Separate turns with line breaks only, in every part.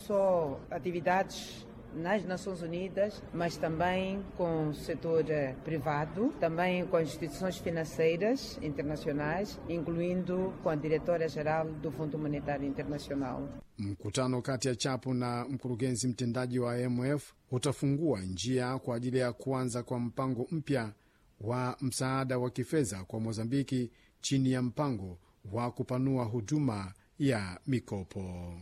Só atividades nas Nações Unidas, mas também com o setor eh, privado, também com instituições financeiras internacionais, incluindo com a diretora-geral do Fundo Monetário Internacional.
Mkutano kati ya Chapo na mkurugenzi mtendaji wa IMF utafungua njia kwa ajili ya kuanza kwa mpango mpya wa msaada wa kifedha kwa Mozambiki chini ya mpango wa kupanua huduma ya mikopo.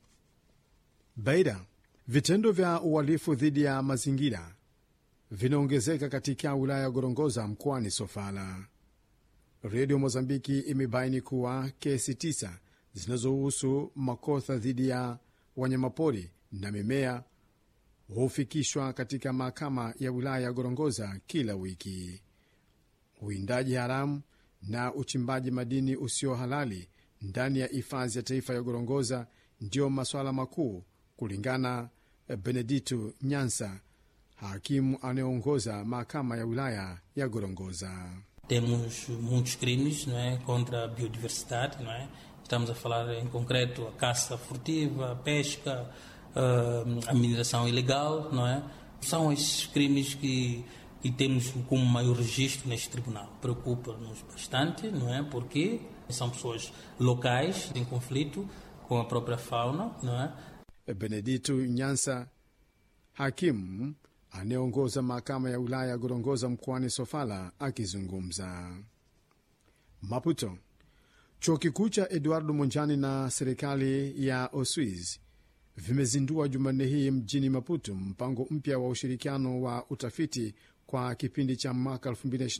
Beira, vitendo vya uhalifu dhidi ya mazingira vinaongezeka katika wilaya ya Gorongosa mkoani Sofala. Redio Mozambiki imebaini kuwa kesi tisa zinazohusu makosa dhidi ya wanyamapori na mimea hufikishwa katika mahakama ya wilaya ya Gorongosa kila wiki. Uwindaji haramu na uchimbaji madini usio halali ndani ya hifadhi ya taifa ya Gorongosa ndiyo masuala makuu, kulingana Benedito Nyansa, hakimu anayeongoza mahakama ya wilaya ya Gorongosa.
Temos muitos crimes não é, contra a biodiversidade, não é? Estamos a falar em concreto a caça furtiva, a pesca, a mineração ilegal, não é? São esses crimes que, que temos como maior registro neste tribunal. Preocupa-nos bastante, não é? Porque são pessoas locais em conflito com a própria fauna, não é?
Benedito Nyansa, hakimu anayeongoza mahakama ya wilaya ya Gorongosa mkoani Sofala, akizungumza Maputo. Chuo kikuu cha Eduardo Monjani na serikali ya Uswiz vimezindua Jumanne hii mjini Maputo mpango mpya wa ushirikiano wa utafiti kwa kipindi cha mwaka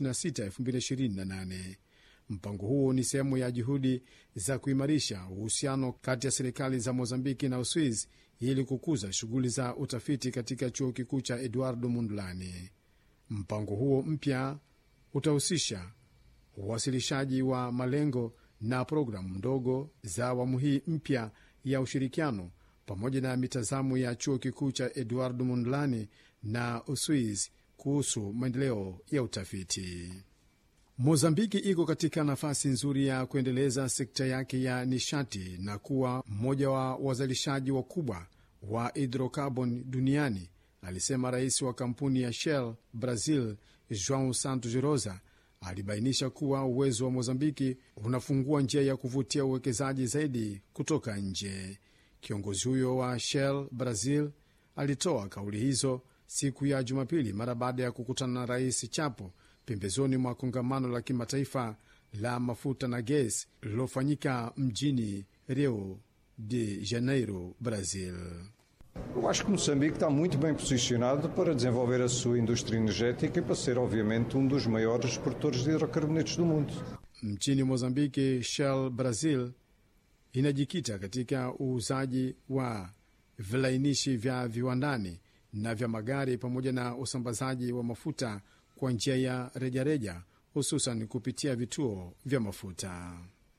2026-2028. Mpango huo ni sehemu ya juhudi za kuimarisha uhusiano kati ya serikali za Mozambiki na Uswiz ili kukuza shughuli za utafiti katika chuo kikuu cha Eduardo Mondlane. Mpango huo mpya utahusisha uwasilishaji wa malengo na programu ndogo za awamu hii mpya ya ushirikiano pamoja na mitazamo ya chuo kikuu cha Eduardo Mondlane na Uswiz kuhusu maendeleo ya utafiti. Mozambiki iko katika nafasi nzuri ya kuendeleza sekta yake ya nishati na kuwa mmoja wa wazalishaji wakubwa wa hidrokarbon duniani, alisema rais wa kampuni ya Shell Brazil, Joao Santos Rosa. Alibainisha kuwa uwezo wa Mozambiki unafungua njia ya kuvutia uwekezaji zaidi kutoka nje. Kiongozi huyo wa Shell Brazil alitoa kauli hizo siku ya Jumapili mara baada ya kukutana na rais Chapo pembezoni mwa kongamano la kimataifa la mafuta na gesi lililofanyika mjini Rio de Janeiro, Brazil.
Eu acho que Moçambique está muito bem posicionado para desenvolver a sua indústria energética e para ser, obviamente, um dos maiores exportadores de hidrocarbonetos do mundo.
Nchini Mozambiki, Shell Brazil inajikita katika uuzaji wa vilainishi vya viwandani na vya magari pamoja na usambazaji wa mafuta kwa njia ya rejareja, hususan kupitia vituo vya mafuta.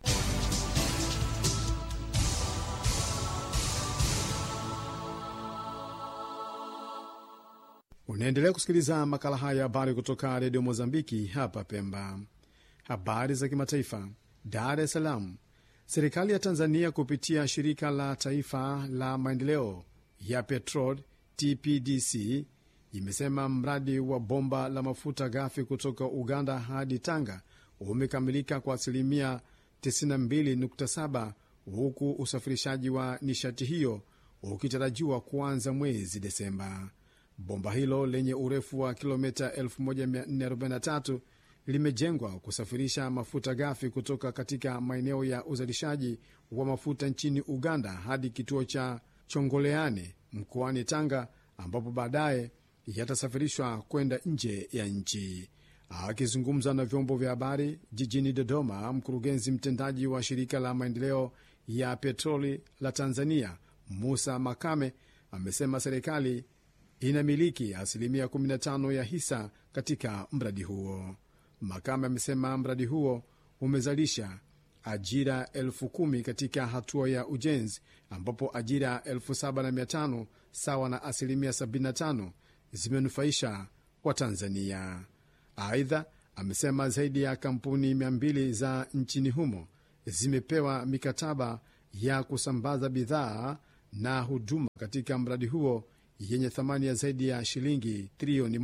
Unaendelea kusikiliza makala haya ya habari kutoka redio Mozambiki hapa Pemba. Habari za kimataifa. Dar es Salaam. Serikali ya Tanzania kupitia shirika la taifa la maendeleo ya petrol TPDC imesema mradi wa bomba la mafuta ghafi kutoka Uganda hadi Tanga umekamilika kwa asilimia 92.7 huku usafirishaji wa nishati hiyo ukitarajiwa kuanza mwezi Desemba. Bomba hilo lenye urefu wa kilomita 1443 limejengwa kusafirisha mafuta ghafi kutoka katika maeneo ya uzalishaji wa mafuta nchini Uganda hadi kituo cha Chongoleane mkoani Tanga, ambapo baadaye yatasafirishwa kwenda nje ya nchi. Akizungumza na vyombo vya habari jijini Dodoma, mkurugenzi mtendaji wa shirika la maendeleo ya petroli la Tanzania Musa Makame amesema serikali inamiliki asilimia 15 ya hisa katika mradi huo. Makame amesema mradi huo umezalisha ajira elfu kumi katika hatua ya ujenzi, ambapo ajira elfu saba na mia tano sawa na asilimia 75 zimenufaisha Watanzania. Aidha, amesema zaidi ya kampuni 200 za nchini humo zimepewa mikataba ya kusambaza bidhaa na huduma katika mradi huo yenye thamani ya zaidi ya shilingi trilioni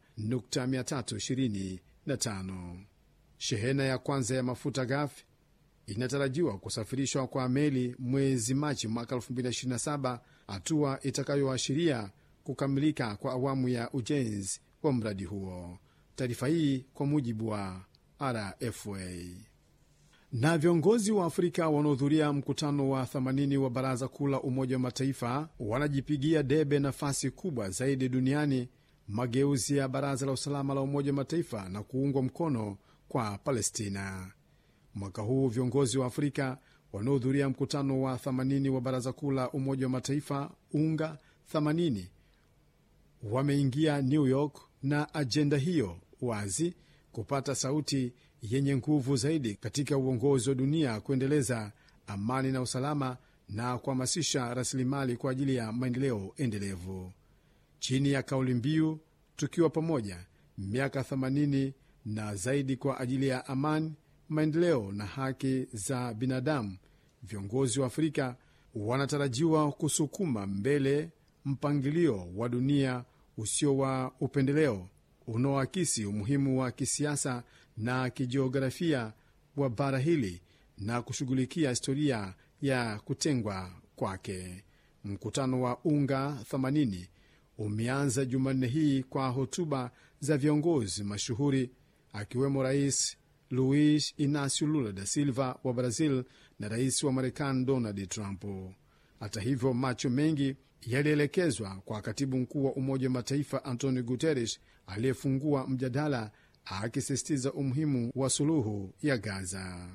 1.325. Shehena ya kwanza ya mafuta ghafi inatarajiwa kusafirishwa kwa meli mwezi Machi mwaka 2027, hatua itakayoashiria kukamilika kwa awamu ya ujenzi wa mradi huo. Taarifa hii kwa mujibu wa RFA. Na viongozi wa Afrika wanaohudhuria mkutano wa 80 wa Baraza Kuu la Umoja wa Mataifa wanajipigia debe nafasi kubwa zaidi duniani, mageuzi ya Baraza la Usalama la Umoja wa Mataifa na kuungwa mkono kwa Palestina. Mwaka huu viongozi wa Afrika wanaohudhuria mkutano wa 80 wa Baraza Kuu la Umoja wa Mataifa UNGA 80 wameingia New York na ajenda hiyo wazi, kupata sauti yenye nguvu zaidi katika uongozi wa dunia, kuendeleza amani na usalama na kuhamasisha rasilimali kwa ajili ya maendeleo endelevu, chini ya kauli mbiu tukiwa pamoja, miaka 80 na zaidi kwa ajili ya amani, maendeleo na haki za binadamu. Viongozi wa Afrika wanatarajiwa kusukuma mbele mpangilio wa dunia usio wa upendeleo unaoakisi umuhimu wa kisiasa na kijiografia wa bara hili na kushughulikia historia ya kutengwa kwake. Mkutano wa UNGA 80 umeanza Jumanne hii kwa hotuba za viongozi mashuhuri akiwemo Rais Luis Inacio Lula da Silva wa Brazil na rais wa Marekani Donald Trump. Hata hivyo, macho mengi yalielekezwa kwa katibu mkuu wa Umoja wa Mataifa Antonio Guterres aliyefungua mjadala akisisitiza umuhimu wa suluhu ya Gaza.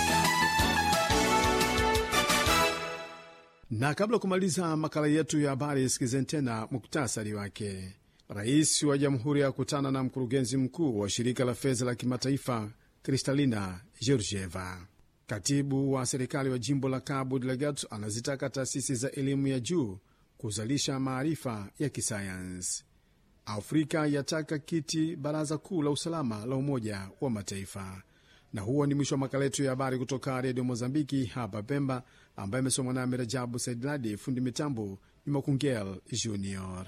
Na kabla ya kumaliza makala yetu ya habari, sikizeni tena muktasari wake. Rais wa jamhuri ya kutana na mkurugenzi mkuu wa shirika la fedha la kimataifa Kristalina Georgieva. Katibu wa serikali wa jimbo la Cabo Delgado anazitaka taasisi za elimu ya juu kuzalisha maarifa ya kisayansi. Afrika yataka kiti baraza kuu la usalama la Umoja wa Mataifa. Na huo ni mwisho wa makala yetu ya habari kutoka Redio Mozambiki hapa Pemba, ambaye amesomwa nami Rajabu Saidladi. Fundi mitambo ni Makungel Junior.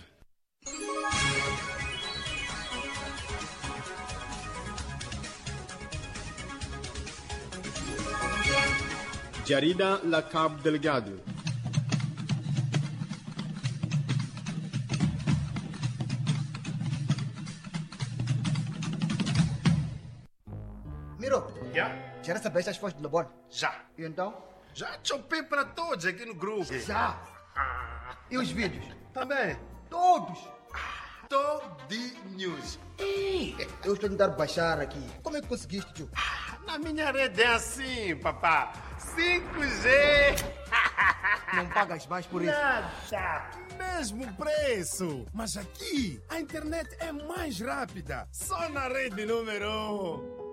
Jarida la Cabo Delgado.
Miro,
Já?
já recebeste as fotos do labor?
Já.
E então?
Já chopei para todos aqui no grupo.
Já! E os vídeos?
Também.
Todos!
Todinhos.
Eu estou a tentar baixar aqui. Como é que conseguiste, tio?
Na minha rede é assim, papá. 5G.
Não pagas mais por isso?
Nada.
Mesmo preço! Mas aqui a internet é mais rápida. Só na rede número 1. Um.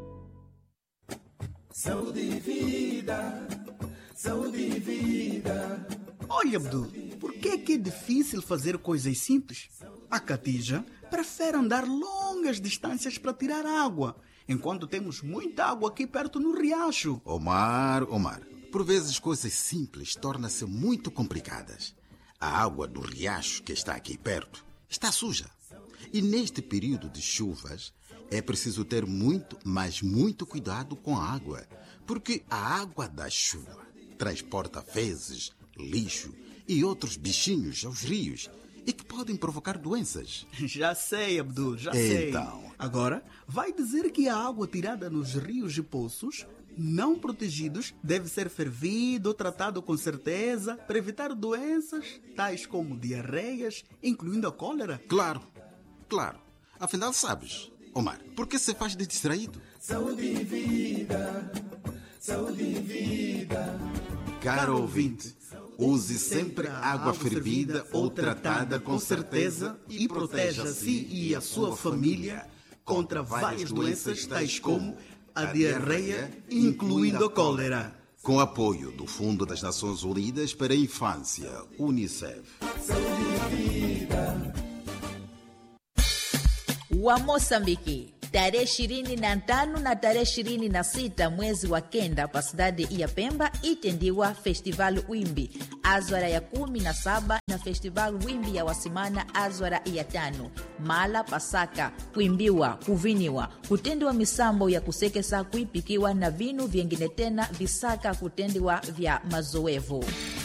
Saúde e vida, saúde e vida.
Olha, Abdul, por que é que é difícil fazer coisas simples? A Catija prefere andar longas distâncias para tirar água, enquanto temos muita água aqui perto no riacho.
Omar, Omar, por vezes coisas simples tornam-se muito complicadas. A água do riacho que está aqui perto está suja. E neste período de chuvas é preciso ter muito, mas muito cuidado com a água, porque a água da chuva transporta fezes, lixo e outros bichinhos aos rios e que podem provocar doenças.
Já sei, Abdul, já sei.
Então.
Agora, vai dizer que a água tirada nos rios e poços não protegidos deve ser fervida ou tratada com certeza para evitar doenças tais como diarreias, incluindo a cólera?
Claro, claro. Afinal, sabes, Omar, por que se faz de distraído?
Saúde e vida, saúde e vida.
Caro ouvinte, use sempre água fervida ou tratada com certeza e proteja a si e a sua família contra várias doenças tais como
A diarreia, incluindo a cólera.
Com apoio do Fundo das Nações Unidas para a Infância, UNICEF.
wa Moçambique. tarehe ishirini na tano na tarehe ishirini na sita mwezi wa kenda pa cidade ya pemba itendiwa festival wimbi azwara ya kumi na saba na festival wimbi ya wasimana azwara ya tano mala pasaka kuimbiwa kuviniwa kutendiwa misambo ya kusekesa kuipikiwa na vinu vyengine tena visaka kutendiwa vya mazoevu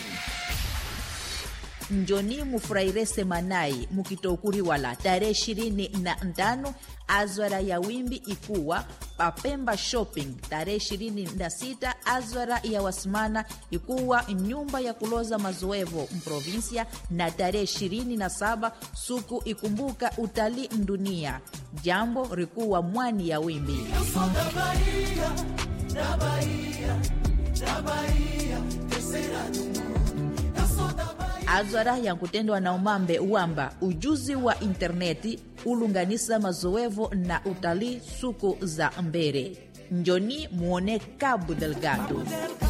njoni mufurahirese manai mukitoukuriwala tarehe ishirini na ntano azwara ya wimbi ikuwa papemba shopping tarehe ishirini na sita azwara ya wasimana ikuwa nyumba ya kuloza mazoevo mprovinsia na tarehe ishirini na saba suku ikumbuka utalii ndunia jambo rikuwa mwani ya wimbi azwara yankutendwa na umambe wamba ujuzi wa interneti ulunganisa mazoevo na utalii suku za mbere njoni muone cabo delgado